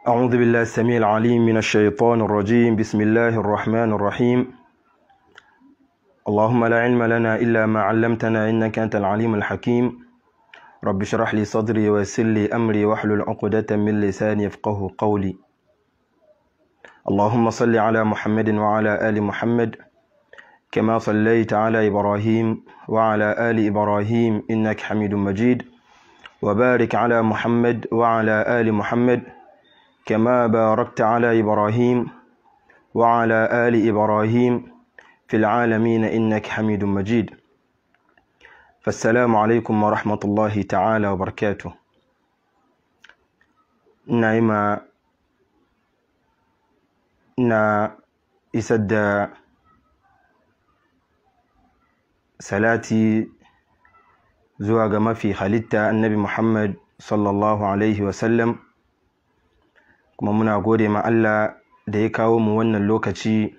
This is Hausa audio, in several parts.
أعوذ بالله السميع العليم من الشيطان الرجيم بسم الله الرحمن الرحيم اللهم لا علم لنا إلا ما علمتنا إنك أنت العليم الحكيم رب اشرح لي صدري ويسر لي أمري واحلل عقدة من لساني يفقه قولي اللهم صل على محمد وعلى آل محمد كما صليت على إبراهيم وعلى آل إبراهيم إنك حميد مجيد وبارك على محمد وعلى آل محمد كما باركت على إبراهيم وعلى آل إبراهيم في العالمين إنك حميد مجيد فالسلام عليكم ورحمة الله تعالى وبركاته نعم na isar da salati zuwa ga mafi halitta annabi Muhammad sallallahu Alaihi wasallam kuma muna gode ma Allah da ya kawo mu wannan lokaci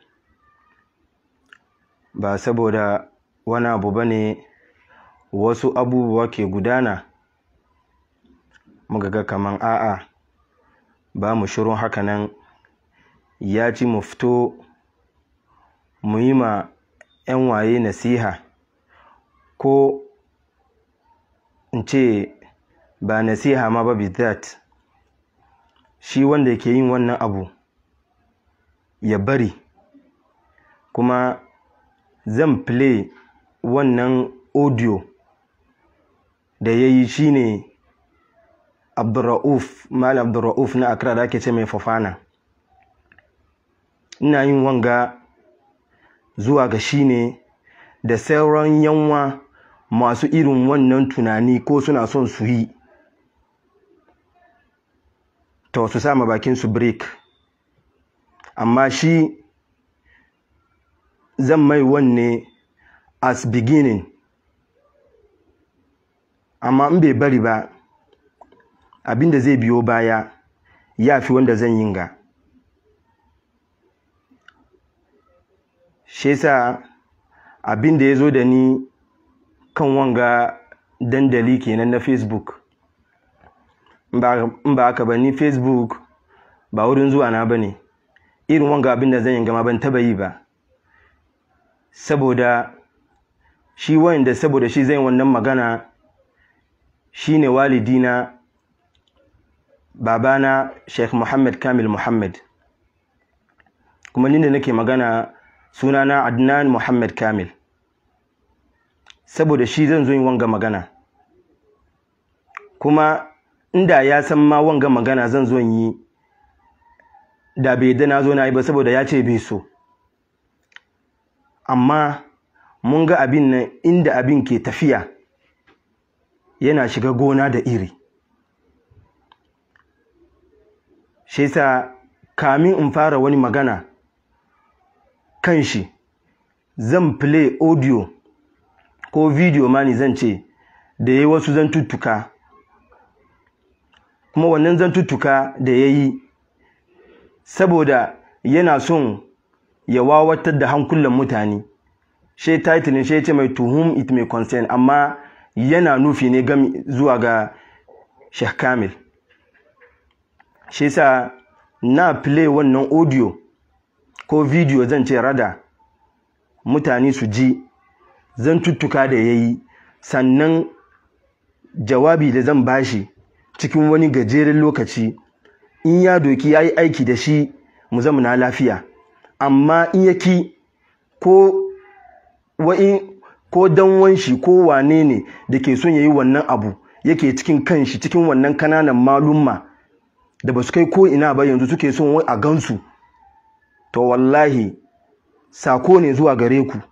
ba saboda wani abu ba ne wasu abubuwa ke gudana muka ga kaman a'a ba mu shirin hakanan ya ci mu fito mu yi ma 'yan waye nasiha ko in ce ba nasiha ma ba bizat shi wanda ke yin wannan abu ya bari kuma zan play wannan audio da ya yi shi ne abdurra'uf malam abdurra'uf na akra da ake ce mai fafana ina yin wanga zuwa ga shi ne da sauran yanwa masu irin wannan tunani ko suna son su yi to su sama bakin su break amma shi zan mai wanne as beginning amma in bai bari ba abinda zai biyo baya ya fi wanda zan yin ga shi yasa abin da ya zo da ni kan wanga dandali kenan na facebook in ba haka ba ni facebook ba wurin zuwa na ba ne irin wanga abin da zan yi gama ban taba yi ba saboda shi wanda saboda shi zai wannan magana shi ne walidina babana sheikh muhammad kamil muhammad kuma ni da nake magana sunana Adnan Muhammad Kamil saboda shi zan zo yin wanga magana kuma inda ya san ma wanga magana zan zo yi da bai da na zo na yi ba saboda ya ce bai so amma mun ga abin nan inda abin ke tafiya yana shiga gona da iri shi yasa kamin in fara wani magana kan shi zan play audio ko video ma ni zan ce da ya yi wasu zantuttuka kuma wannan zantuttuka da ya yi saboda yana son ya wawatar da hankulan mutane shi titlin shi ce mai to whom it may concern amma yana nufi ne gami zuwa ga Sheikh Kamil shi sa na play wannan audio ko video zan ce rada mutane su ji zan tuttuka da ya yi sannan jawabi da zan bashi cikin wani gajeren lokaci in ya doki ya yi aiki da shi mu zamana lafiya amma in ya ki ko wa'in ko danwan shi ko wane ne da ke son ya yi wannan abu yake cikin kanshi cikin wannan kananan malumma da ba su kai ko ina ba yanzu suke son wai a gansu to wallahi sako ne zuwa gare ku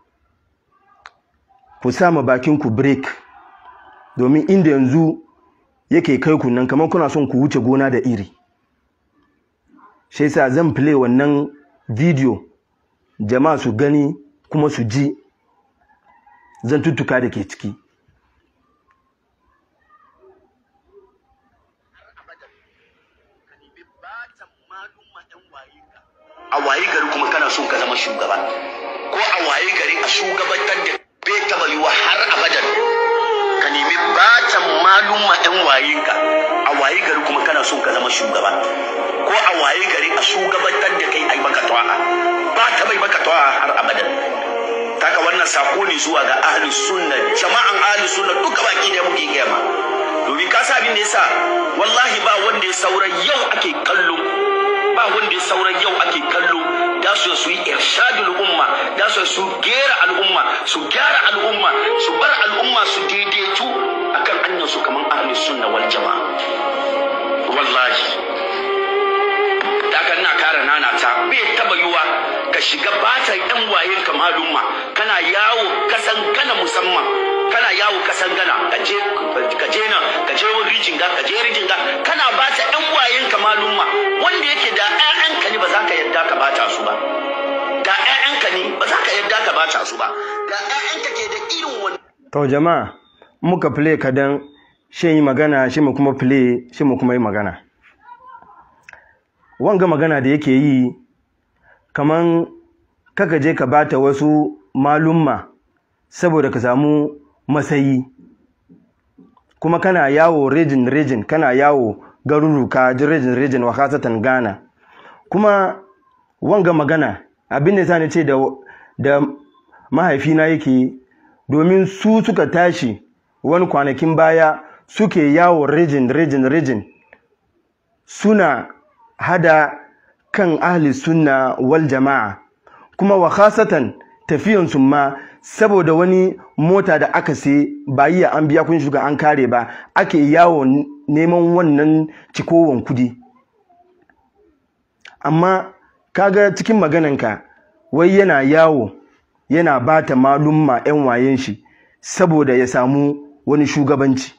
ku sama bakin ku break domin inda yanzu yake kai ku nan kamar kuna son ku wuce gona da iri shi yasa zan play wannan video jama'a su gani kuma su ji zan tuttuka da ke ciki a waye gari kuma kana son ka zama shugaba ko a waye gari a shugabantar da bai taba yiwa har abadan ka nemi batan malumma yan wayinka a waye gari kuma kana kana son ka zama shugaba ko a waye gari a shugabantar da kai ai maka ta'a ba ta bai maka ta'a har abadan taka wannan sako ne zuwa ga ahlus sunna jama'an ahlus sunna duka baki da muke gaya ma domin ka sa abin da yasa wallahi ba wanda ya saura yau ake kallo ba wanda ya saura yau ake kallo da su su yi irshadul umma da su su gera al'umma su gyara al'umma su bar al'umma su daidaitu akan hanyar su kaman ahlus sunna wal jama'a wallahi daga ina kara nana ta bai taba yiwa ka shiga bata yan wayen ka malumma kana yawo kasan gana musamman kana yawo kasan gana ka je ka je nan ka je wani rijinga ka je rijinga kana bata yan wayen ka malumma wanda yake da ƴaƴanka ne ba za ka yarda ka bata su ba da ƴaƴanka ne ba za ka yarda ka bata su ba da ƴaƴanka ke da irin wannan to jama'a muka play kadan shi yi magana shi mu kuma play shi mu kuma yi magana wanga magana da yake yi kaman kaka je ka bata wasu malumma saboda ka samu masayi kuma kana yawo rejin rejin kana yawo garuruka rejin rejin wa kasatan Ghana kuma wanga magana abin da sani ce da da mahaifina yake domin su suka tashi wani kwanakin baya suke yawo rejin rejin rejin suna hada kan ahli sunna wal jama'a kuma wa khasatan tafiyan su ma saboda wani mota da aka sai ba yi an biya kun shuga an kare ba ake yawo neman wannan cikowan kudi amma kaga cikin magananka wai yana yawo yana bata malumma 'yan wayen shi saboda ya samu wani shugabanci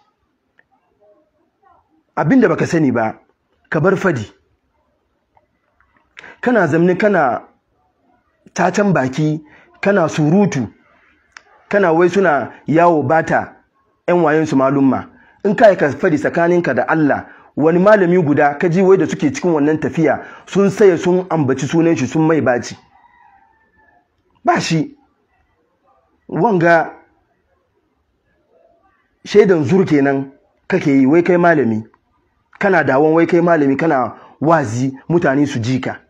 abinda baka sani ba ka bar fadi kana zamni kana tacan baki kana surutu kana wai suna yawo bata 'yan wayensu malumma in ka ka fadi tsakaninka da Allah wani malami guda ka ji wai da suke cikin wannan tafiya sun saya sun ambaci sunan shi sun mai baci ba shi wanga shaidan zur kenan kake yi wai kai malami kana dawon wai kai malami kana wazi mutane su ji ka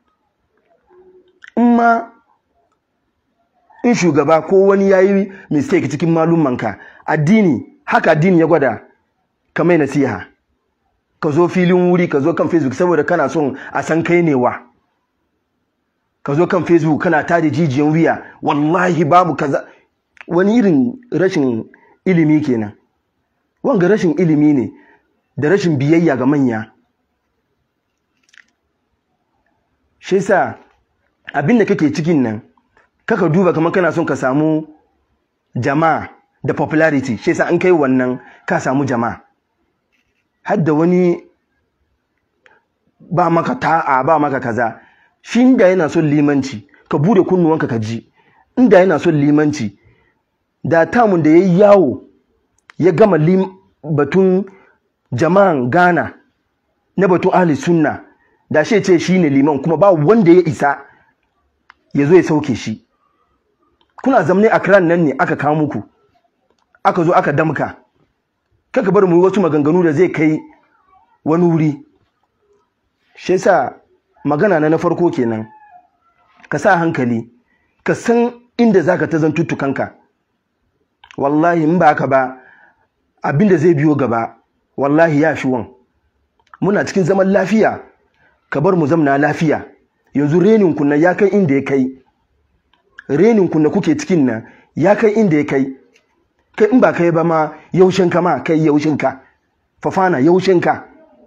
in ma in shugaba ko wani ya yi mistake cikin malumanka addini haka addini ya gwada ka mai nasiha ka zo filin wuri ka zo kan facebook saboda kana son a san kai ne wa ka zo kan facebook kana tada jijiyan wuya wallahi babu kaza wani irin rashin ilimi kenan wanga rashin ilimi ne da rashin biyayya ga manya shi yasa abin da kake cikin nan kaka duba kamar kana son ka samu jama'a da popularity shi yasa an kai wannan ka samu jama'a har da wani ba maka ta'a ba maka kaza shi inda yana son limanci ka bude kunnuwanka ka ji inda yana son limanci da tamun da ya yi yawo ya gama batun jama'an Ghana na batun ahli sunna da shi ce shi ne liman kuma ba wanda ya isa ya zo ya sauke shi kuna zamne a kiran nan ne aka kawo muku aka zo aka damka kaka bar mu yi wasu maganganu da zai kai wani wuri shi yasa magana na na farko kenan ka sa hankali ka san inda zaka ta zan tuttukanka wallahi in ba haka ba abinda zai biyo gaba wallahi ya fi wan muna cikin zaman lafiya ka bar mu zamna lafiya yanzu renin kunna ya kai inda ya kai renin kunna kuke cikin nan ya kai inda ya kai kai in ba kai ba ma yaushin ka ma kai yaushin ka fafana yaushin ka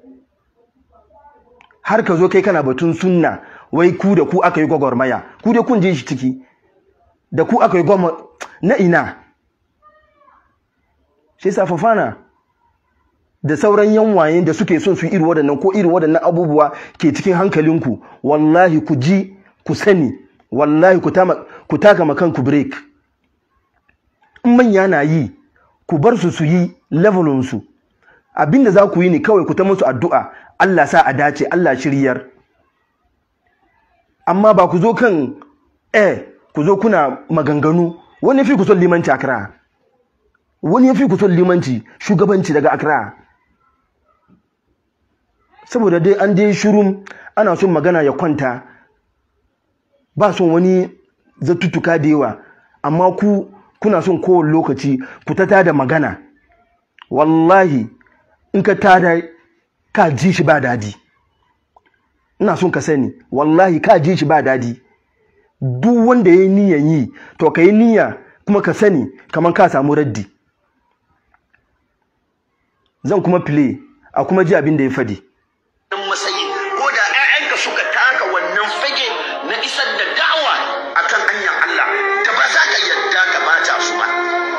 har ka zo kai kana batun sunna wai ku da ku aka yi gwagwarmaya ku dai kun je shi ciki da ku aka yi gwagwarmaya na ina shi yasa fafana da sauran yanwayen da suke son su iri waɗannan ko iri waɗannan abubuwa ke cikin hankalinku wallahi ku ji ku sani wallahi ku taka makanku break in manya na yi ku bar su su yi levelinsu abinda za ku yi ne kawai ku ta musu addu'a Allah sa a dace Allah shiryar amma ba ku zo kan eh ku zo kuna maganganu wani fi ku son limanci akra wani ya fi ku son limanci shugabanci daga akra saboda dai an je shirum ana son magana ya kwanta ba son wani zattutuka da yawa amma ku kuna son kowane lokaci ku ta tada magana wallahi in ka tada ka ji shi ba dadi ina son ka sani wallahi ka ji shi ba dadi duk wanda ya yi niyan yi to ka yi niyya kuma ka sani kamar ka samu raddi zan kuma play a kuma ji abin da ya fadi matsayi ko da 'ya'yanka suka taka wannan fage na isar da da'awa akan hanyar Allah da ba za ka yadda ka bata su ba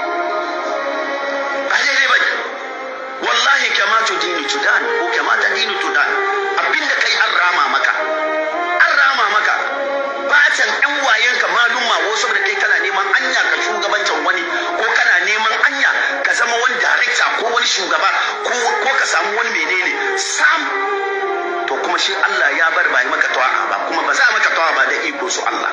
ba daidai ba wallahi kama tu dini tudan ko kama ta dini tudan abinda kai an rama maka an rama maka batan ɗan wayenka malumma wasu da kai kana neman anya ka shugabancin wani ko kana neman anya ka zama wani director ko wani shugaba ko ka samu wani menene sam to kuma shi Allah ya bar ba yi maka ta'a ba kuma ba za a maka ta'a ba da iko su Allah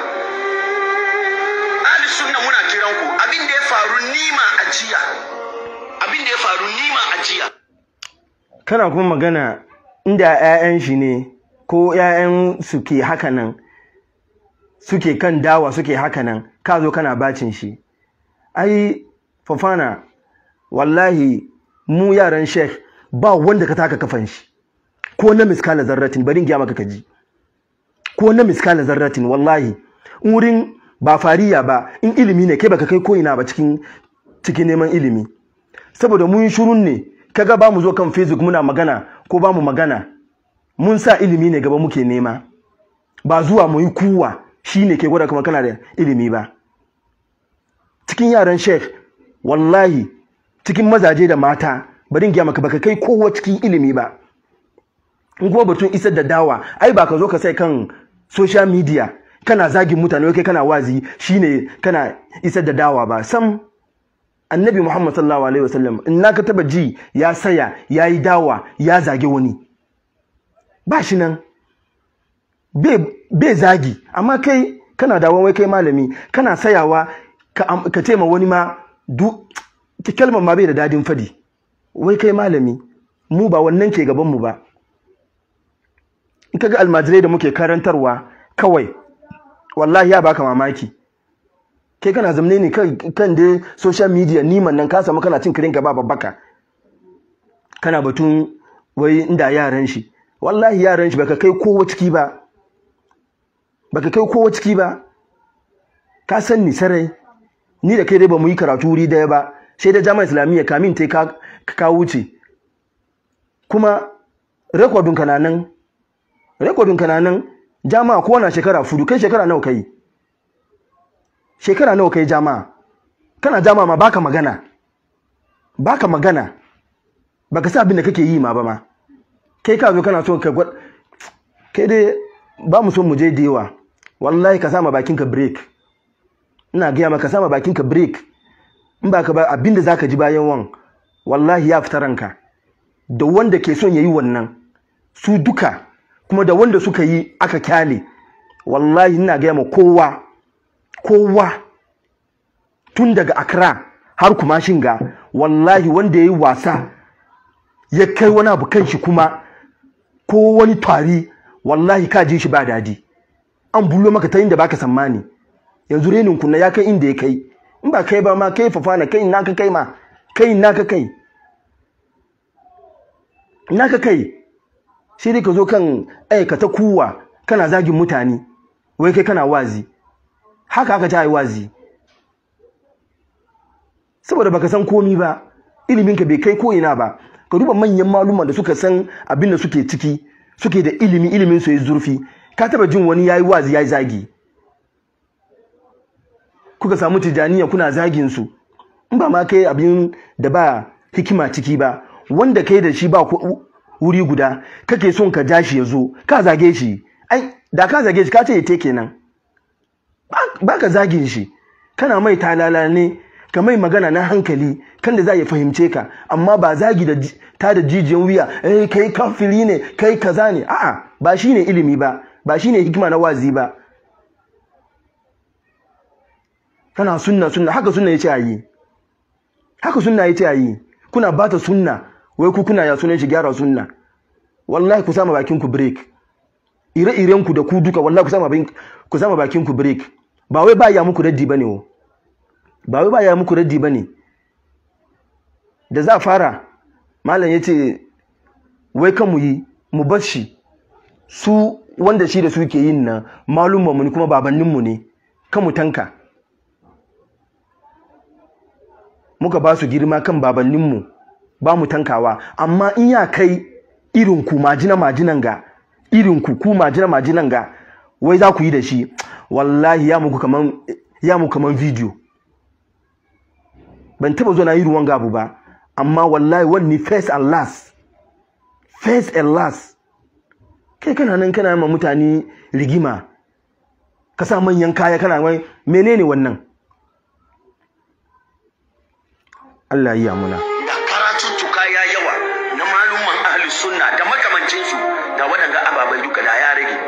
ahli sunna muna kiran ku abin da ya faru nima a jiya abin da ya faru nima a jiya kana kuma magana inda 'ya'yan shi ne ko 'ya'yan su ke haka nan suke kan dawa suke haka nan ka zo kana bacin shi ai fafana wallahi mu yaran sheikh ba wanda ka taka kafan shi ko na miskala zarratin bari in gaya maka kaji ko na miskala zarratin wallahi in wurin ba fariya ba in ilimi ne kai baka kai ko ina ba cikin cikin neman ilimi saboda mun shirun ne kaga ba mu zo kan facebook muna magana ko ba mu magana mun sa ilimi ne gaba muke nema ba zuwa mu yi kuwa shine ke gwada kuma kana da ilimi ba cikin yaran sheikh wallahi cikin mazaje da mata bari in gaya maka baka kai kowa cikin ilimi ba in kuma batun isar da dawa ai ba ka zo ka sai kan social media kana zagin mutane kai kana wazi shine kana isar da dawa ba sam annabi muhammad sallallahu alaihi wasallam in naka taba ji ya saya ya yi dawa ya zage wani ba shi nan bai zagi amma kai kana dawo wai kai malami kana sayawa ka tema wani ma kalmar ma bai da dadin fadi wai kai malami mu ba wannan ke gaban mu ba in kaga almajirai da muke karantarwa kawai wallahi ya baka mamaki kai kana zamne ne kan dai social media niman nan ka samu kana cin kirin gaba babbaka kana batun wai inda yaran shi wallahi yaran shi baka kai kowa ciki ba baka kai kowa ciki ba ka san ni sarai ni da kai dai ba mu yi karatu wuri daya ba sai da jami'a islamiyya kamin ta ka ka wuce kuma rekodin ka nan rekodin ka nan jama'a ko na shekara fudu kai shekara nawa kai shekara nawa kai jama'a kana jama'a ma baka magana baka magana baka sa abin da kake yi ma ba ma kai ka zo kana so ka gwad kai dai ba mu so mu je da yawa wallahi ka sama bakin ka break ina gaya maka sama bakin ka break in ba ka ba abin da zaka ji bayan wan wallahi ya fita ranka da wanda ke son yayi wannan su duka kuma da wanda suka yi aka kyale wallahi ina gaya ma kowa kowa tun daga Accra har kuma shinga wallahi wanda ya yi wasa ya kai wani abu kan shi kuma ko wani tari wallahi ka ji shi ba dadi an bullo maka ta inda baka sammani yanzu renin kunna ya kai inda ya kai in ba kai ba ma kai fafana kai na ka kai ma kai na ka kai na ka kai sai dai ka zo kan aikata kuwa kana zagin mutane wai kai kana wazi haka haka ta yi wazi saboda baka san komi ba iliminka bai kai ko'ina ba ka duba manyan maluma da suka san abin da suke ciki suke da ilimi ilimin su yi zurfi ka taba jin wani yayi wazi yayi zagi kuka samu tijaniya kuna zagin su in ba ma kai abin da ba hikima ciki ba wanda kai da shi ba wuri guda kake son ka ja shi ya zo ka zage shi ai da ka zage shi ka ce ya te kenan ba ka zagin shi kana mai talala ne ka mai magana na hankali kan da za ya fahimce ka amma ba zagi da ta da jijiyan wuya eh kai kafiri ne kai kaza ne a'a ba shine ilimi ba ba shine hikima na wazi ba kana sunna sunna haka sunna yace ayi haka sunna yace ayi kuna bata sunna wai ku kuna ya sunan shi gyara sunna wallahi ku sama bakin ku break ire-iren ku da ku duka wallahi ku sama bakin ku sama bakin ku break ba wai ba ya muku raddi bane o ba wai ba ya muku raddi bane da za fara malam yace wai kan mu yi mu bar shi su wanda shi da su ke yin nan malumman mu ne kuma babannin mu ne kan mu tanka muka ba su girma kan babannin mu ba mu tankawa amma in ya kai irin ku majina majinan ga irin ku ku majina majinan ga wai za ku yi da shi wallahi ya muku kaman ya muku kaman video ban taba zo na yi ruwan gabu ba amma wallahi wani first and last first and last kai kana nan kana ma mutane rigima ka sa manyan kaya kana wai menene wannan Allah ya muna da karatuttuka ya yawa na malumman ahli sunna da makamancinsu da waɗanga ababai duka da ya rage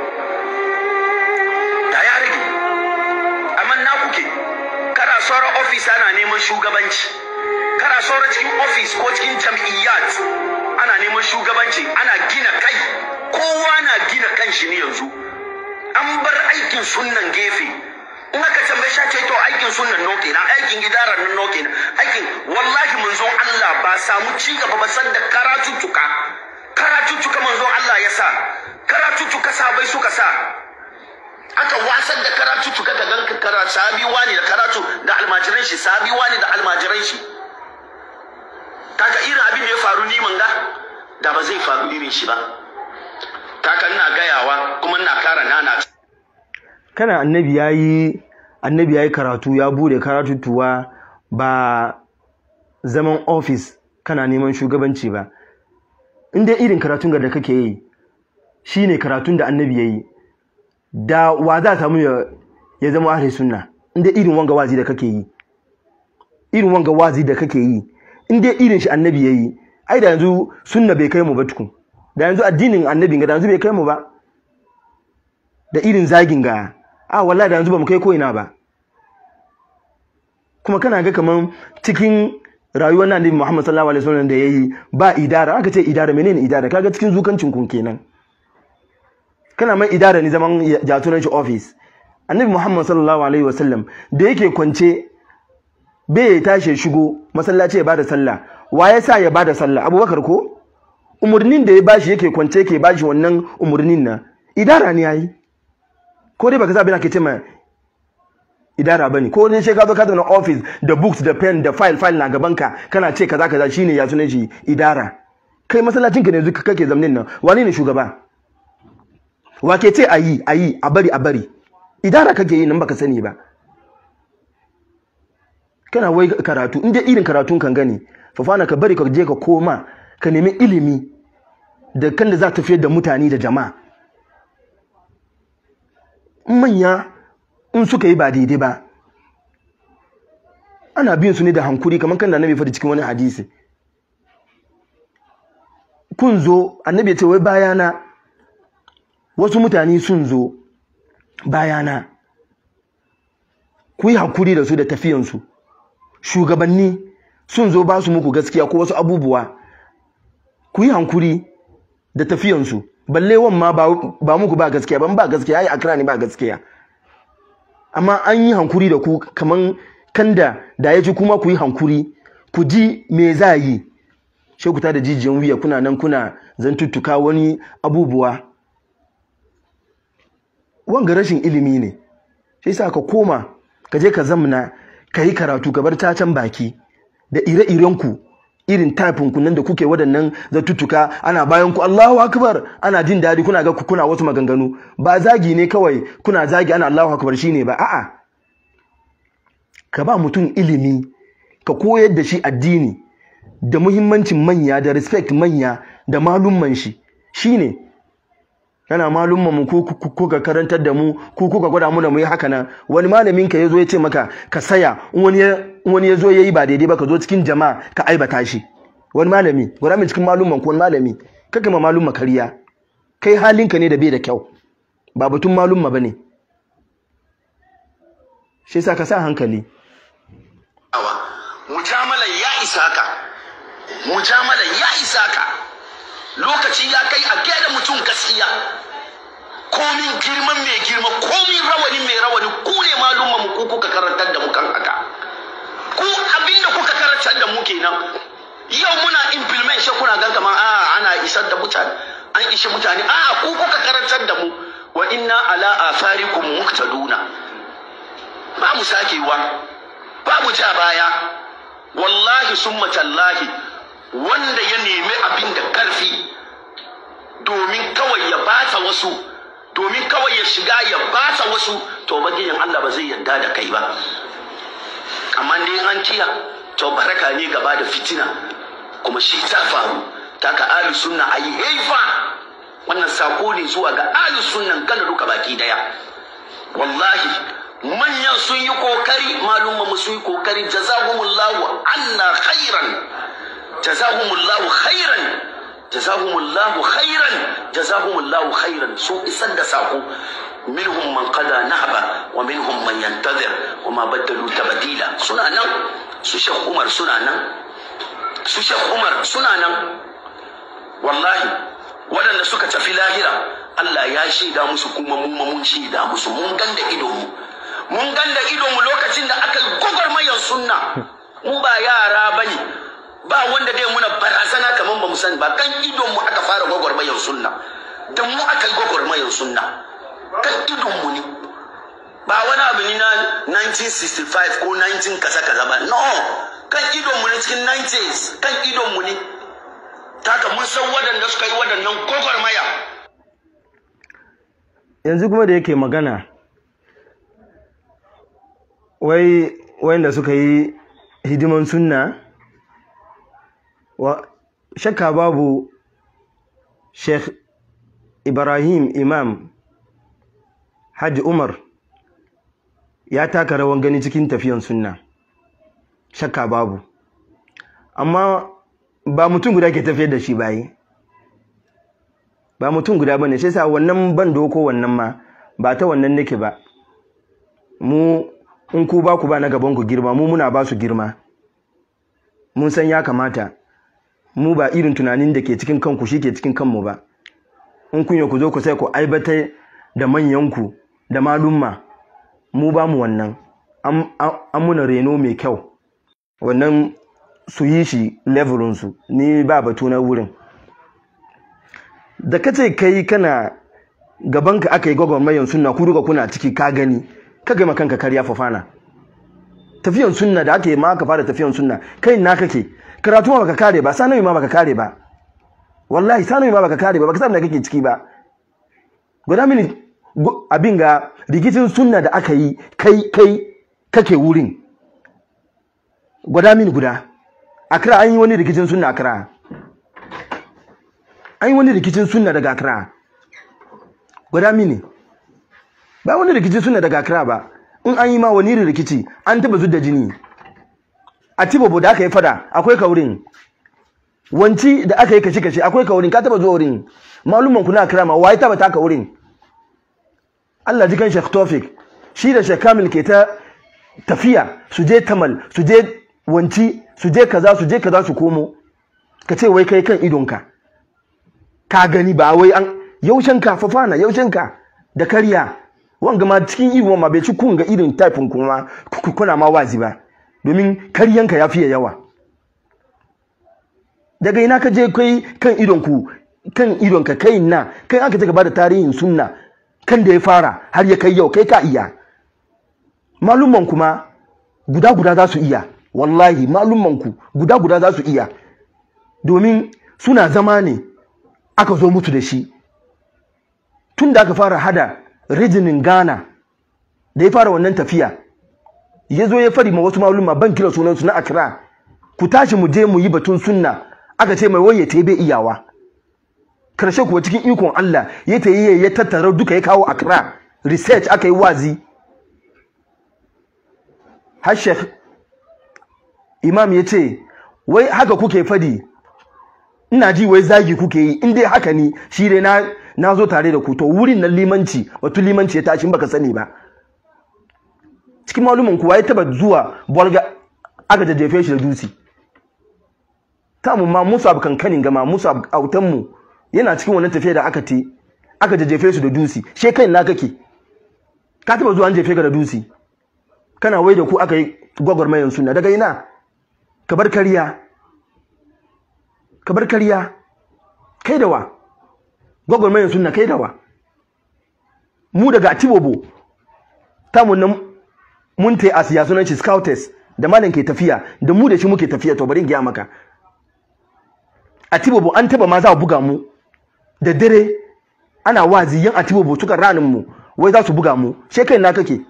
da ya rage amma na kuke kana sauran ofis ana neman shugabanci kana sauran cikin ofis ko cikin jam'iyyat ana neman shugabanci ana gina kai kowa na gina kanshi ne yanzu an bar aikin sunnan gefe in aka tambaye shi ce to aikin sunnan noke na aikin idarar nan noke na aikin wallahi manzon Allah ba samu ci gaba ba san da karatuttuka karatuttuka manzon Allah ya sa karatuttuka sabai suka sa aka wasan da karatuttuka ka ganka kara sabi wani da karatu da almajiran shi sabi wani da almajiran shi kaga irin abin da ya faru ni manga da ba zai faru irin shi ba kaka ina gayawa kuma ina kara nana kana annabi yayi annabi yayi karatu ya bude karatutuwa ba zaman office kana neman shugabanci ba in dai irin karatun da kake yi shine karatun da annabi yayi da wa za samu ya, ya zama ahli sunna in dai irin wanga wazi da kake yi irin wanga wazi da kake yi in dai irin shi annabi yayi ai da yanzu sunna bai kai mu ba tukun da yanzu addinin annabi ga da yanzu bai kai mu ba da irin zagin ga a wallahi da yanzu ba mu kai ko ina ba kuma kana ga kaman cikin rayuwar nan Annabi Muhammad sallallahu alaihi wasallam da yayi ba idara aka ce idara menene idara kaga cikin zukancin kun kenan kana mai idara ne zaman jaturan shi office Annabi Muhammad sallallahu alaihi wasallam da yake kwance bai tashi shigo masallaci ya bada sallah wa ya sa ya bada sallah Abubakar ko umurnin da ya bashi yake kwance yake bashi wannan umurnin nan idara ne yayi ko dai baka zabi na ke ce ma idara bane ko ne sai ka zo ka zo na office da books da pen da file file na gaban ka kana ce kaza kaza shine ya sunan shi idara kai masallacin ka ne zuka kake zamanin nan wani ne shugaba wa ke ce ayi ayi a bari a bari idara kake yi nan baka sani ba kana wai karatu inda irin karatun kan gani fafana ka bari ka je ka koma ka nemi ilimi da kan da za ta tafiyar da mutane da jama'a manya in suka yi ba daidai ba ana biyan su ne da hankuri kamar kan da annabi faɗi cikin wani hadisi kun zo annabi ya ce wai bayana wasu mutane sun zo bayana ku yi hankuri da su da tafiyansu shugabanni sun zo ba su muku gaskiya ko wasu abubuwa ku yi hankuri da tafiyansu balle wan ma ba muku ba gaskiya ban ba gaskiya ai akira ne ba gaskiya amma an yi hankuri da ku kaman kanda da ya ji kuma ku yi hankuri ku ji me za yi sai ku da jijiyan wuya kuna nan kuna zantuttuka wani abubuwa wanga rashin ilimi ne sai sa ka koma ka je ka zamna ka yi karatu ka bar tacan baki da ire-iren ku irin typin ku nan da kuke waɗannan zatuttuka ana bayan ku Allahu akbar ana jin daɗi kuna ga kuna wasu maganganu ba zagi ne kawai kuna zagi ana Allahu akbar shine ba a'a ka ba mutum ilimi ka koyar da shi addini da muhimmancin manya da respect manya da malumman shi shine kana malumman mu ko ka karantar da mu ko kuka gwada mu da mu yi haka nan wani malamin ka yazo ya ce maka ka saya wani ya wani yazo yayi ba daidai ba ka zo cikin jama'a ka aibata shi wani malami gwada min cikin malumman ko wani malami kaka ma malumma kariya kai halinka ne da bai da kyau ba batun malumma bane shi yasa ka sa hankali mujamalan ya isa ka mujamalan ya isa ka lokaci ya kai a gaya mutum gaskiya komin girman mai girma komin rawani mai rawani ku ne malumma mu ku kuka karantar da mu kan haka ku abinda kuka karantar da mu kenan yau muna implement shi kuna gan kamar a ana isar da mutane an ishi mutane a ku kuka karantar da mu wa inna ala atharikum muqtaduna ba mu sakewa ba mu ja baya wallahi summa tallahi wanda ya nemi abin da karfi domin kawai ya bata wasu domin kawai ya shiga ya bata wasu to bagijin Allah ba zai yarda da kai ba amma dai an kiya to baraka ne gaba da fitina kuma shi ta faru ta ka ahli sunna ayi haifa wannan sako ne zuwa ga ahli sunnan kana duka baki daya wallahi manyan sun yi kokari malumma mu sun yi kokari jazahumullahu anna khairan jazahumullahu khairan jazahumullahu khairan jazahumullahu khairan sun isar da sako minhum man qada nahba wa minhum man yantazir wa ma badalu tabdila suna nan su Sheikh Umar suna nan su Sheikh Umar suna nan wallahi waɗanda suka tafi lahira Allah ya shaida musu kuma mu ma mun shaida musu mun ganda idon mu mun ganda idon mu lokacin da aka gwagwarmayar sunna mu ba yara bane ba wanda dai muna barazana kamar ba mu sani ba kan idon mu aka fara gwagwarmayar sunna da mu aka yi gwagwarmayar sunna kan idon mu ne ba wani abu ne na 1965 ko 19 kaza kaza ba no kan idon mu ne cikin 90s kan idon mu ne taka mun san waɗanda suka yi waɗannan gwagwarmaya yanzu kuma da yake magana wai wanda suka yi hidiman sunna wa shakka babu sheikh ibrahim imam hajji umar ya taka rawan gani cikin tafiyan sunna shakka babu amma ba mutum guda ke tafiyar da shi bayi ba mutum guda bane sai sa wannan ban doko wannan ma ba ta wannan nake ba mu in ku ba ku ba na gaban ku girma mu muna ba su girma mun san ya kamata mu ba irin tunanin da ke cikin kanku shi ke cikin kanmu ba in kun ku zo ku sai ku aibatar da manyanku da malumma mu ba mu wannan an muna reno mai kyau wannan su yi shi levelinsu ni ba batu na wurin da ka ce kai kana gabanka aka yi gwagwarmayan sunna ku duka kuna ciki ka gani ka gama kanka karya fafana tafiyan sunna da aka yi ma aka fara tafiyan sunna kai na kake karatu ma baka kare ba sanawi ma baka kare ba wallahi sanawi ma baka kare ba baka san da kake ciki ba guda mini abin ga rikicin sunna da aka yi kai kai kake wurin gwada mini guda akra an yi wani rikicin sunna akra an yi wani rikicin sunna daga akra gwada mini ba wani rikicin sunna daga akra ba in an yi ma wani rikici an taba zudda jini a tibobo da aka yi fada akwai kaurin wanci da aka yi kashe-kashe akwai kaurin ka taba zuwa wurin maluman kuna akra ma waye taba taka wurin Allah jikan Sheikh Tofik shi da Sheikh Kamil ke ta tafiya su je Tamal su je wanci su je kaza su je kaza su komo ka ce wai kai kan idonka ka gani ba wai an yaushen ka fafana yaushen ka da karya wanga ma cikin iwo ma bai ci kun ga irin typin kuma kuna ma wazi ba domin karyanka ya fiye yawa daga ina ka je kai kan idonku kan idonka kai na kai aka ce ka bada tarihin sunna kan da ya fara har ya kai yau kai ka iya malumman kuma guda guda za su iya wallahi malummanku guda guda za su iya domin suna zama ne aka zo mutu da shi tun da aka fara hada rijinin ghana da ya fara wannan tafiya ya zo ya fari ma wasu malumma ban kira sunansu na akira ku tashi mu je mu yi batun sunna aka ce mai waye ta bai iyawa karshe kuwa cikin ikon Allah ya ta yi ya tattara duka ya kawo akira research aka yi wazi har imam ya ce wai haka kuke fadi ina ji wai zagi kuke yi in dai haka ni shi dai na na zo tare da ku to wurin nan limanci wato limanci ya tashi baka sani ba cikin malumin kuwa ya taba zuwa bolga aka jajjefe shi da dutse ta mu ma musu abu kankanin gama musu autan mu yana cikin wannan tafiya da aka te aka jajjefe su da dusi she kai na kake ka taba zuwa an jefe ka da dusi kana wai da ku aka yi gwagwarmayan sunna daga ina ka bar kariya ka bar kariya kai da wa gwagwarmayan sunna kai da wa mu daga atibobo tamun nan mun ta a siya sunan shi scouters da malam ke tafiya da mu da shi muke tafiya to bari in gaya maka atibobo an taba ma za a buga mu da dare ana wazi yan atibobo suka ranin mu wai za su buga mu she kai na kake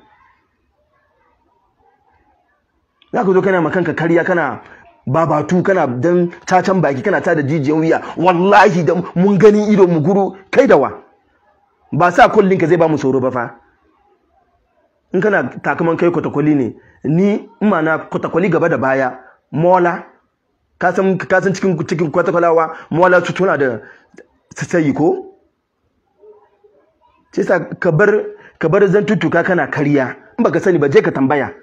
za ka zo kana makanka kariya kana babatu kana dan cacan baki kana ta da jijiyan wuya wallahi da mun gani ido mu guru kai da wa ba sa kullin ka zai ba mu tsoro ba fa in kana takaman kai kwatakwali ne ni ina na kwatakwali gaba da baya mola ka san ka san cikin cikin kwatakwalawa mola su tuna da sai ko sai sa ka bar ka bar zantuttuka kana kariya in baka sani ba je ka tambaya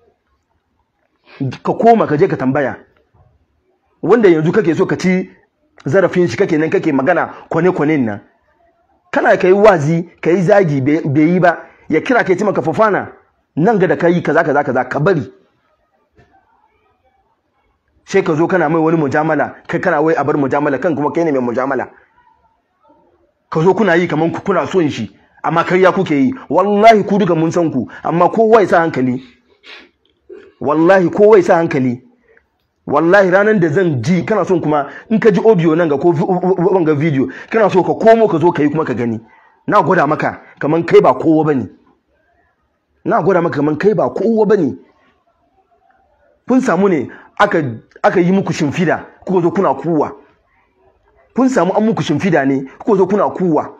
ka koma ka je ka tambaya wanda yanzu kake so ka ci zarafin shi kake nan kake magana kwane-kwanen nan kana ka yi wazi ka yi zagi bai yi ba ya kira ka yi maka fafana nan ga da ka yi kaza kaza kaza ka bari sai ka zo kana mai wani mujamala kai kana wai a bar mujamala kan kuma kai ne mai mujamala ka zo kuna yi kaman kuna son shi amma karya kuke yi wallahi ku duka mun san ku amma kowa ya sa hankali wallahi kowa ya sa hankali wallahi ranar da zan ji kana son kuma in ka ji audio nan ga ko wanga video kana so ka komo ka zo ka yi kuma ka gani na gwada maka kaman kai ba kowa bane na gwada maka kaman kai ba kowa bane kun samu ne aka aka yi muku shimfida kuka zo kuna kuwa kun samu an muku shimfida ne kuka zo kuna kuwa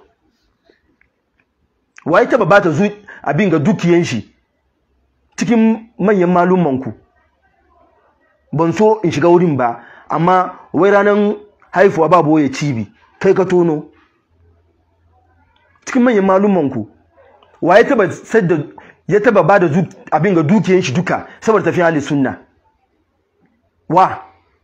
waye taba bata zu abin ga dukiyan shi cikin manyan malummanku ban so in shiga wurin ba amma wai ranar haifuwa babu waye cibi kai ka tono cikin manyan malummanku waye taba sadda ya taba ba da abin ga dukiyan shi duka saboda tafiya hali sunna wa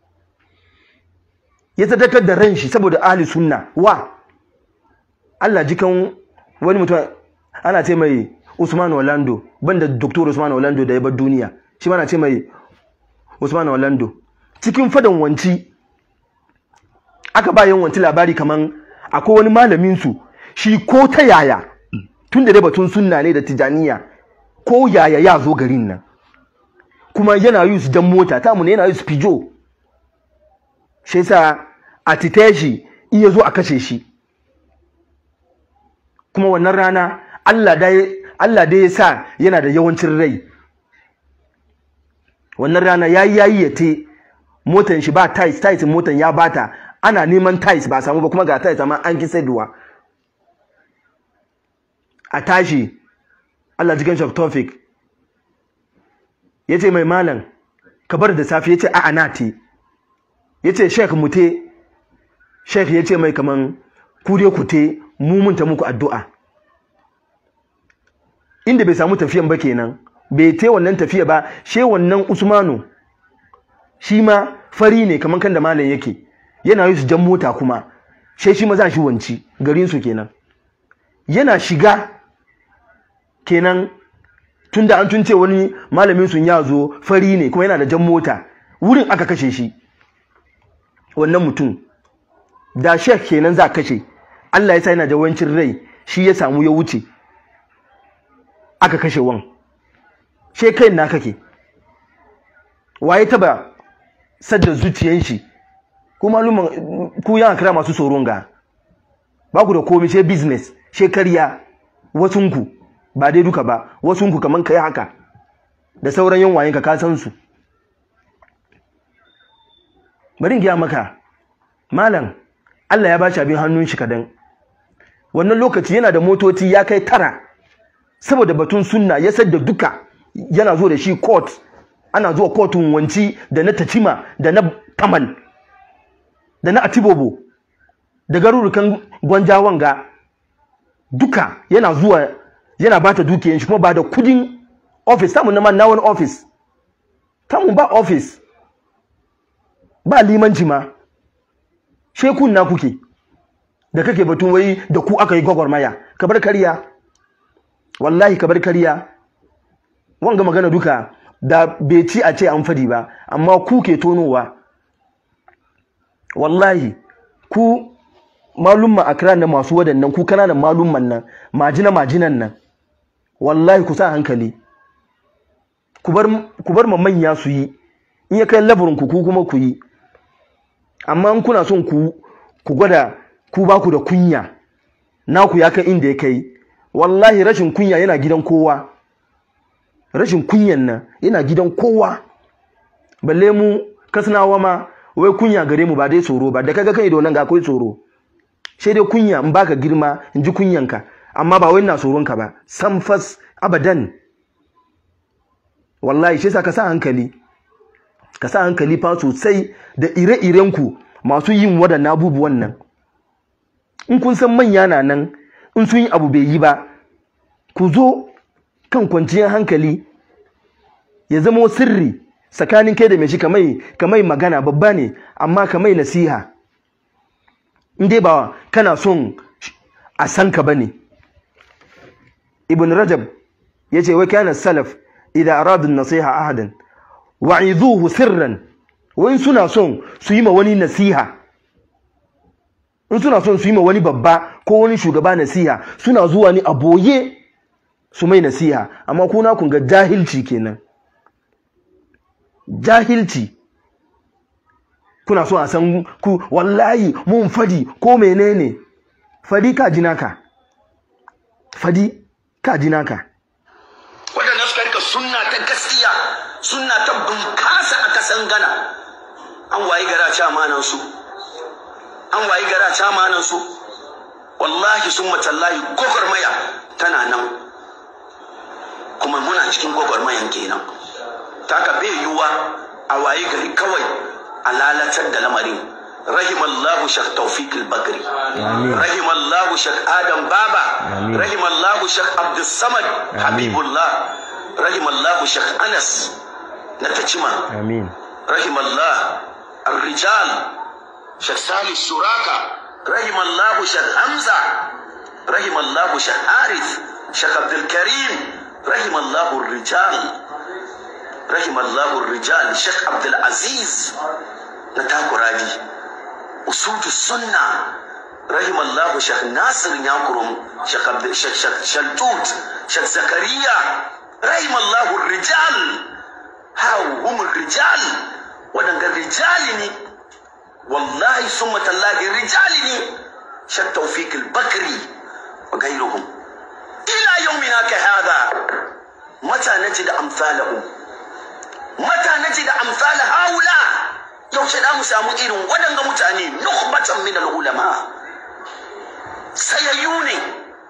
ya sadakar da ran shi saboda ahli sunna wa Allah jikan wani mutum ana ce mai Usman Orlando banda Dr. Usman Orlando da ya bar duniya shi ma na ce mai Usman Orlando cikin fadan wanci aka ba wanci labari kaman akwai wani malamin su shi ko ta yaya tun da dai batun sunna ne da tijaniya ko yaya ya zo garin nan kuma yana yi su dan mota ta mu ne yana yi su pijo shi yasa a tite shi iya zo a kashe shi kuma wannan rana Allah dai Allah dai ya sa yana da yawancin rai wannan rana yayi yayi ya te motan shi ba tais tais motan ya bata ana neman tais ba samu ba kuma ga tais amma an ki saiduwa a tashi Allah jikin shi Tawfik yace mai malam ka bar da safi yace a'a na te yace sheikh mute sheikh yace mai kaman ku dai ku te mu mun ta muku addu'a inda bai samu tafiyan ba kenan bai te wannan tafiya ba she wannan Usmanu shi ma fari ne kaman kan da malam yake yana yi su jan mota kuma she shi ma za shi wanci garin su kenan yana shiga kenan tunda an tunce wani malamin sun ya zo fari ne kuma yana da jan mota wurin aka kashe shi wannan mutum da shek kenan za kashe Allah ya sa yana da wancin rai shi ya samu ya wuce aka kashe wan she kai na kake waye taba sadda zuciyan shi ku maluman ku yana kira masu tsoron ga ba ku da komai she business she karya wasunku ba dai duka ba wasunku kaman kai haka da sauran yan wayenka ka san su bari in giya maka malam Allah ya bashi abin hannun shi kadan wannan lokaci yana da motoci ya kai tara saboda batun sunna ya sadda duka yana zo da shi court ana zuwa kotun wanci da na tacima da na tamal da na atibobo da garurukan gwanjawan ga duka yana zuwa yana bata dukiyan shi kuma ba da kudin office samun na man na wani office tamun ba office ba limanci ma shekun na kuke da kake batun wai da ku aka yi gwagwarmaya ka bar kariya wallahi ka bar kariya wanga magana duka da bai ci a ce an fadi ba amma ku ke tonowa wallahi ku malumma akra na masu wadannan ku kananan malumman nan majina majinan nan wallahi ku sa hankali ku bar ku bar manya su yi in ya kai labarin ku ku kuma ku yi amma in kuna son ku ku gwada ku ba ku da kunya naku ya kai inda ya kai wallahi rashin kunya yana gidan kowa rashin kunyan nan yana gidan kowa balle mu kasnawa ma wai kunya gare mu ba dai tsoro ba da kaga kai da nan ga akwai tsoro sai dai kunya in baka girma in ji kunyanka amma ba wai ina tsoron ka ba sam fas abadan wallahi shi yasa ka sa hankali ka sa hankali fa sosai da ire-iren ku masu yin waɗannan abubuwan nan in kun san manya na nan in sun yi abu bai yi ba ku zo kan kwanciyar hankali ya zama sirri tsakanin kai da mai shi kamai kamai magana babba ne amma kamai nasiha in dai ba kana son a san ka bane ibn rajab yace wa kana salaf idan aradu nasiha ahadan wa'iduhu sirran wai suna son su yi ma wani nasiha in suna son su yi ma wani babba ko wani shugaba nasiha suna zuwa ni a boye su mai nasiha amma kuna kun ga jahilci kenan jahilci kuna so a san ku wallahi mun fadi ko menene fadi ka ji naka fadi ka ji naka waɗanda suka rika sunna ta gaskiya sunna ta bunkasa a kasan gana an wayi gara ci amanan su an wayi gara ci amanan su wallahi sun matallahi gwagwarmaya tana nan kuma muna cikin gwagwarmayan kenan ta ka bai yiwuwa a wayi gari kawai a lalatar da lamarin rahimallahu shak tawfiq al-bakri rahimallahu shak adam baba rahimallahu shak abdus samad habibullah rahimallahu shak anas na tacima amin rahimallah الرجال شيخ سالي الشراكة رحم الله شيخ حمزة رحم الله شيخ حارث شيخ عبد الكريم رحم الله الرجال رحم الله الرجال شيخ عبد العزيز نتاكو راجي أسود السنة رحم الله شيخ ناصر يانكرم شيخ عبد شيخ شيخ شلتوت شيخ زكريا رحم الله الرجال هاو هم الرجال ودنga rijali ne wallahi summa tallahi rijali ne shak tawfiq al-bakri wa ghayruhum ila yawmina ka hada mata najid amsalahum mata najid amsal haula yaushe da mu samu irin wadanga mutane nukhbatan min al-ulama sayayyu ne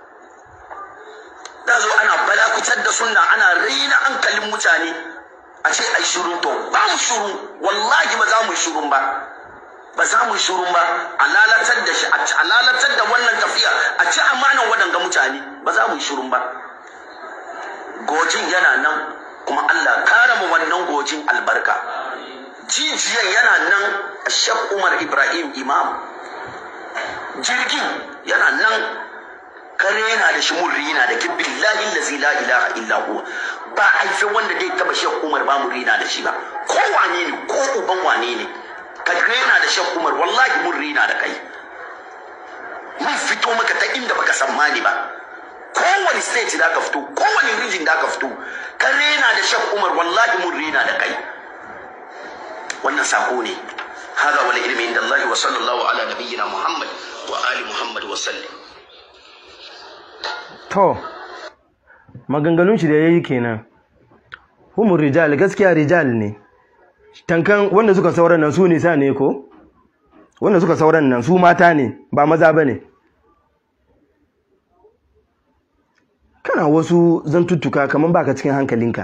da zo ana balakutar da sunna ana raina hankalin mutane a ce ai shirun to ba mu shuru wallahi ba za mu shurun ba ba za mu shurun ba a lalatar da shi a lalatar da wannan tafiya a ci amanan waɗanga mutane ba za mu shurun ba gojin yana nan kuma Allah kara mu wannan gojin albarka jijiyan yana nan a shek Umar Ibrahim Imam jirgin yana nan kare yana da shi murri yana da kin billahi allazi la ilaha illa huwa ba haife wanda dai taba shek Umar ba murri na da shi ba ko wane ne ko uban wane ne ka rena da shek Umar wallahi mun rena da kai mun fito maka ta inda baka tsammani ba kowane state da ka fito kowane region da ka fito ka rena da shek Umar wallahi mun rena da kai wannan sako ne هذا والعلم عند الله وصلى الله على نبينا محمد وآل محمد وسلم to maganganun shi da yayi kenan humur rijal gaskiya rijal ne tankan wanda suka sauran nan su nisa ne ko wanda suka sauran nan su mata ne ba maza bane kana wasu zantuttuka kaman baka cikin hankalinka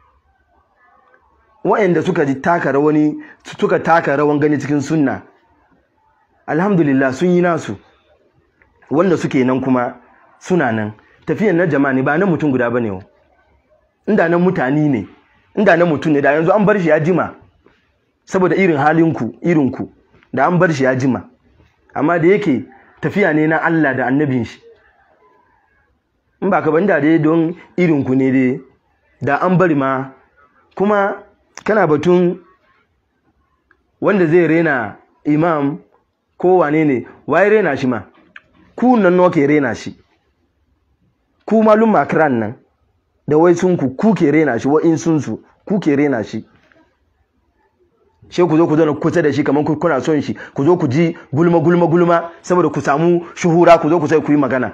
wa'anda suka ji taka rawani suka taka rawan gani cikin sunna alhamdulillah sun yi nasu wanda suke nan kuma suna nan tafiyan na jama'a ne ba na mutum guda bane wa inda na mutane ne inda na mutum ne da yanzu an bar shi ya jima saboda irin halinku irinku da an bar shi ya jima amma da yake tafiya ne na Allah da annabin shi in ba ka banda dai don irin ku ne dai da an bari ma kuma kana batun wanda zai rena imam ko wane ne waye rena shi ma ku nan nawa ke rena shi ku malum makran nan da wai sun ku ku ke rena shi wa in sun su ku ke rena shi sai ku zo ku zauna kusa da shi kamar kuna son shi ku zo ku ji gulma gulma gulma saboda ku samu shuhura ku zo ku sai ku yi magana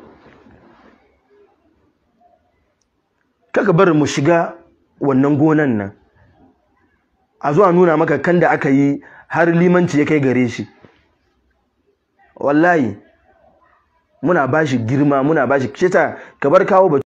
kaka bar mu shiga wannan gonan nan a zuwa nuna maka kan da aka yi har limanci ya kai gare shi wallahi muna bashi girma muna bashi shi ta ka bar kawo